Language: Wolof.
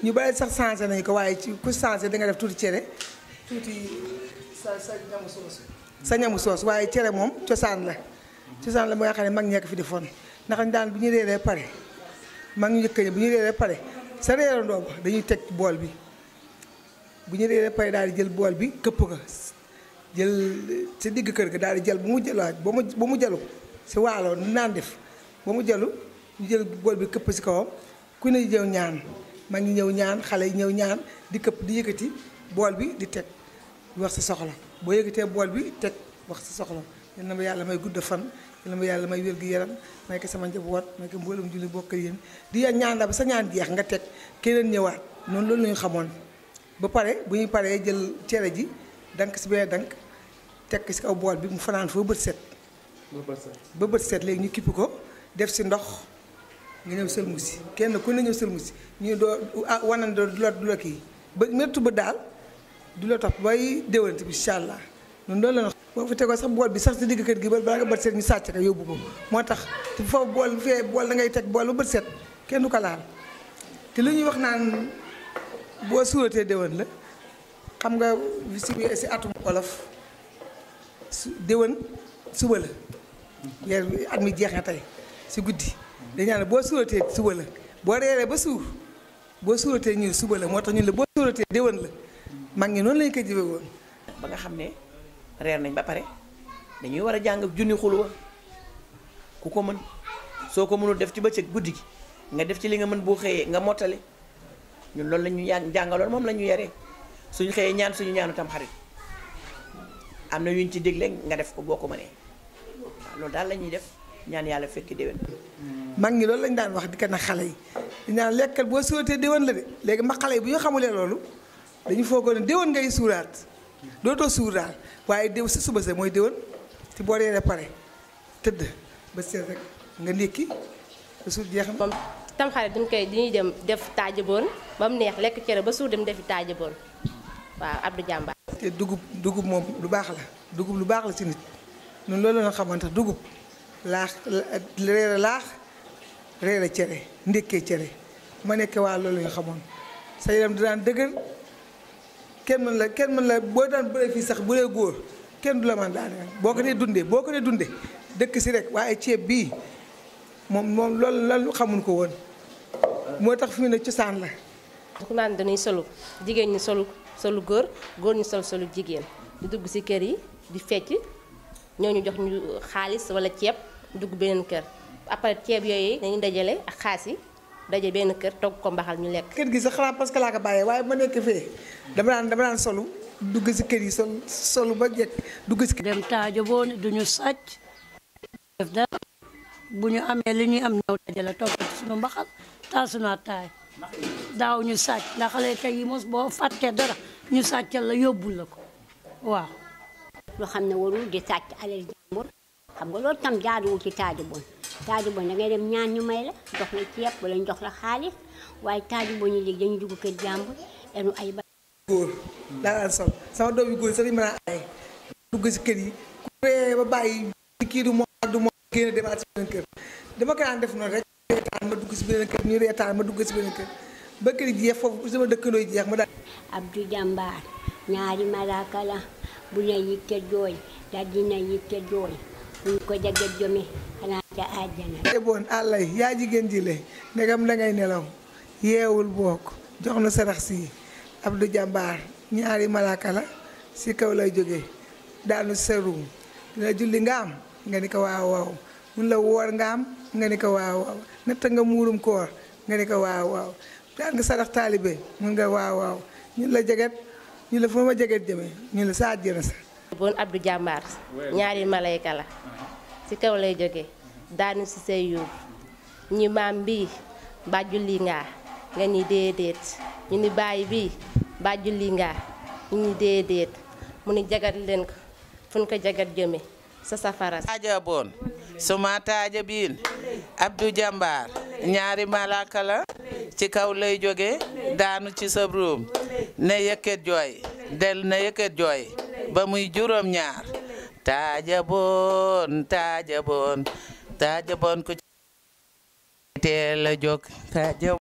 ñu bari sax changé nañu ko waaye ci ku changé da nga def tuuti cere tuuti sa sa ñamu soos sa ñamu soos waaye cere moom cosaan la cosaan la ba nga xam ne mag ñekk fi di fon ndax daan bu ñu reeree pare mag ñu njëkk ñi bu ñu reeree pare sa reerandoo ba dañuy teg bool bi bu ñu reeree pare daal di jël bool bi këpp ko jël sa digg kër ga daal di jël ba mu jëlaat ba mu ba mu jalu si waalo ni naan def ba mu jalu ñu jël bool bi këpp si kawam ku ne ñëw ñaan mag ñi ñëw ñaan xale yi ñëw ñaan di këpp di yëkkati bool bi di teg di wax sa soxla boo yëkkatee bool bi teg wax sa soxla yal na ma yàlla may gudd fan yal na ma yàlla may wér gu yaram may ko sama njaboot may ko mboolem julli bokk yéen di ñaan la ba sa ñaan jeex nga teg keneen ñëwaat noonu loolu la ñu xamoon ba pare bu ñuy paree jël cere ji dank si benn dank teg si kaw bool bi mu fanaan foo bët set ba bët set léegi ñu kippi ko def si ndox nga ñëw sëlmu si kenn ku ne ñëw sëlmu si ñu doo ah wanan doo du la du la kii ba méttu ba daal du la topp bay déwante bi incha allah noonu loolu la boo fa tegoo sax bool bi sax si digg kër gi ba balaa nga bët set ñu sàcc ko yóbbu ko moo tax te foofu bool fee bool da ngay teg bool ba bët set kenn du ko laal te lu ñuy wax naan boo suuratee déwén la xam nga si si atum olof su déwén suba la weer bi at mi jeex na tey si guddi dañu naan boo suuratee suba la boo reeree ba suur boo suuratee ñu suba la moo tax ñu la boo suuratee déwén la mag ñi noonu lañu ko jëfe woon ba nga xam ne reer nañ ba pare dañuy war a jàng junni xulwa ku ko mën soo ko mënul def ci bëccëg guddi gi nga def ci li nga mën boo xëyee nga mottali ñun loolu la ñu yà jàngaloon moom la ñu yaree suñu xëyee ñaan suñu ñaanu tam xarit am na yuñ ci dégle nga def ko boo ko mënee waaw loolu daal la ñuy def ñaan yàlla fekki déwén mag ñi loolu lañu daan wax di ko na xale yi di naan lekkal boo suuratee déwén la de léegi ma xale yi bu ñu xamulee loolu dañu foogoon ne déwén ngay suuraat dootoo suur daal waaye déw sa suba sa mooy déwén ci boo reeree pare tëdd ba seet rek nga ndékki ba suur jeex na moom tamxarit duñ koy dañuy dem def taajaboon ba mu neex lekk cere ba suur dem defi taajaboon waaw Abdou Jàmbaar te dugub dugub moom lu baax la dugub lu baax la ci nit ñun loolu la xamante tax dugub laax reere laax reere cere ndékkee cere ma nekkee waa loolu nga xamoon sa yaram di daan dëgër kenn mën la kenn mën la boo daan bëree fii sax bu dee góor kenn du la man daan boo ko dee dundee boo ko dee dundee dëkk si rek waaye ceeb bii moom moom loolu lan xamuñ ko woon moo tax fi mu ne cosaan la ku naan dañuy solu jigéen ñi solu solu góor góor ñi sol solu jigéen di dugg ci kër yi di fecc ñoo ñu jox ñu xaalis walla ceeb dugg beneen kër après ceeb yooyu dañuy dajale ak xaalis yi daje benn kër togg ko mbaxal ñu lekk kër gi sax xanaa parce que laa ko bàyyee waaye ma nekk fee dama daan dama daan solu dugg si kër yi sol solu ba jekk dugg si kër dem taajo boo ne duñu sàcc def dara bu ñu amee li ñuy am ñëw dajale togg ci suñu mbaxal taal suñu ataay daaw ñu sàcc ndax xale tey yi mos boo fàttee dara ñu sàccal la yóbbul la ko waaw loo xam ne warul di sàcc alal jàmbur xam nga loolu tam jaaduwul ci taaju bon taaju bon da ngay dem ñaan ñu may la jox la ceeb wala ñu jox la xaalis waaye taaju bon yi léegi dañu dugg kër jàmbur enu ay ba góor laa daan sol sama doom yu góor sax dañu mën a ay dugg si kër yi ku ree ba bàyyi kii du moo du moo génn demaat si beneen kër dama ko daan def noonu rek reetaan ma dugg si beneen kër ñu reetaan ma dugg si beneen kër ba kër yi jeex foofu sama dëkkandoo yi jeex ma daal Abdou Jàmbaar ñaari malaaka la bu ne yitte jooy dal dina yitte jooy buñ ko jaget jome xanaa ca àjjana te bon àllay yaa jigéen ji le ndegam dangay nelaw yeewul bokk jox na sarax si Abdou Jàmbaar ñaari malaaka la si kaw lay jóge daanu serum dina julli nga am nga ni ko waaw waaw mun la woor nga am nga ni ko waaw waaw natta nga muurum koor nga ni ko waaw waaw daan nga sarax taalibe mun nga waaw waaw ñun la jeget ñu la fa ma jeget jëme ñu la sa àjjana sa bon Abdou Jàmbaar ñaari malayka la ci kaw lay jóge daanu ci say yuur ñi maam bii mbaa julli ngaa nga ni déedéet ñu ni bàyyi bii mbaa julli ngaa ñu ni déedéet mu ni jagat leen ko fu ñu ko jagat jëme sa safara taaja boon suma taaja biin Abdou Jàmbaar ñaari malaka la ci kaw lay jóge daanu ci sa ruum ne yëkkat jooy del ne yëkkat jooy ba muy juróom ñaar taaja boon taaja boon taaja boon ku teel a jóg taaja